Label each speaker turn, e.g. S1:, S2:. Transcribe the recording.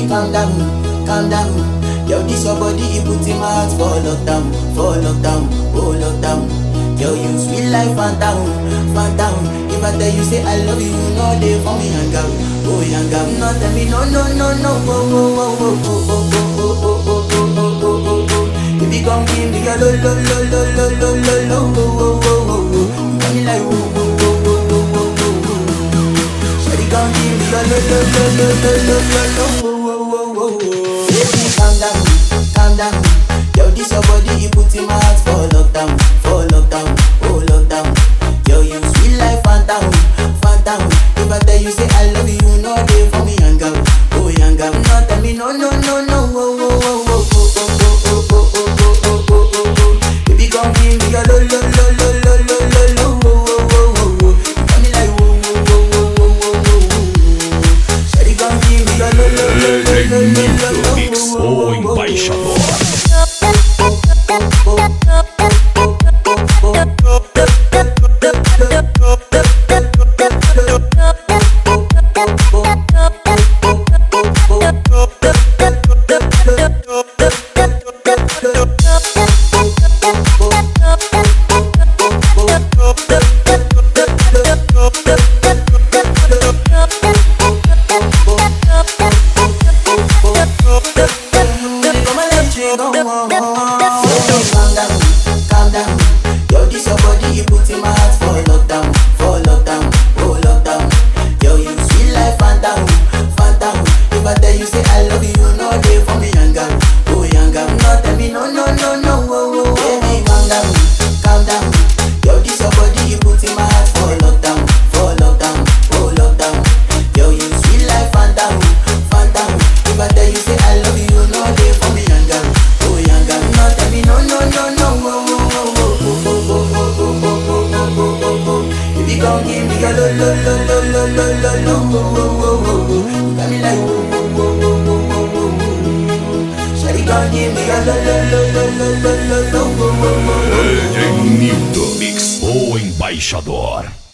S1: Baby, calm down, calm down. Yo, this your body, it put in my heart for lockdown, for lockdown, oh lockdown. Yo, you sweet life, phantom, phantom. If I tell you say I love you, you know they for me hang out, oh hang out. No tell me no, no, no, no, oh, oh, oh, oh, oh, oh, oh, oh, oh, oh, oh, oh, oh, oh. Baby, come give me your lo, lo, lo, lo, lo, lo, lo, lo, oh, oh, oh, oh, oh. You got me like oh, oh, oh, oh, oh, oh, oh, oh. Shawty, come give me your lo, lo, lo, lo, lo, lo, lo, lo, oh, oh, oh, oh, oh. Baby, calm down, calm down. Yo, this your body, it put in my heart for lockdown, for lockdown, oh lockdown. Yo, you sweet life, phantom, phantom. If I tell you say I love you, you know they for me hang out, oh hang out. No tell me no, no, no, no, oh, oh, oh, oh, oh, oh, oh, oh, oh, oh, oh, oh, oh, oh. Baby, come give me your lo, lo, lo, lo, lo, lo, lo, lo, oh, oh, oh, oh, oh. You got me like oh, oh, oh, oh, oh, oh, oh, oh. Shawty, come give me your lo, lo, lo, lo, lo, lo, lo, lo,
S2: Mix
S1: oh, oh,
S2: o
S1: oh, oh, oh.
S2: embaixador.
S1: Calm down, calm down. Yo, this your body, you put in my heart for lockdown, for lockdown, oh lockdown. Yo, you sweet life, phantom, phantom. If I tell you say I love you, you know they for me hang out, oh hang out. No tell me no, no, no, no, oh, oh, oh. Baby, calm down, calm down. Yo, this your body, you put in my heart for lockdown, for lockdown, oh lockdown. Yo, you sweet life, phantom, phantom. If I tell you say I love you, you know they for me hang out, oh hang out. No tell me no, no, no, no, oh, oh, oh, oh, oh, oh, oh, oh, oh, oh, oh, oh, oh, oh. Baby, come give me your lo, lo, lo, lo, lo, lo, lo, lo, oh, oh, oh, oh, oh. You got me like oh, oh, oh, oh, oh, oh, oh, oh. Shawty, come give me your lo, lo, lo, lo, lo, lo, lo, lo, oh, oh, oh, oh, oh.
S2: Ednildo Mix o embaixador.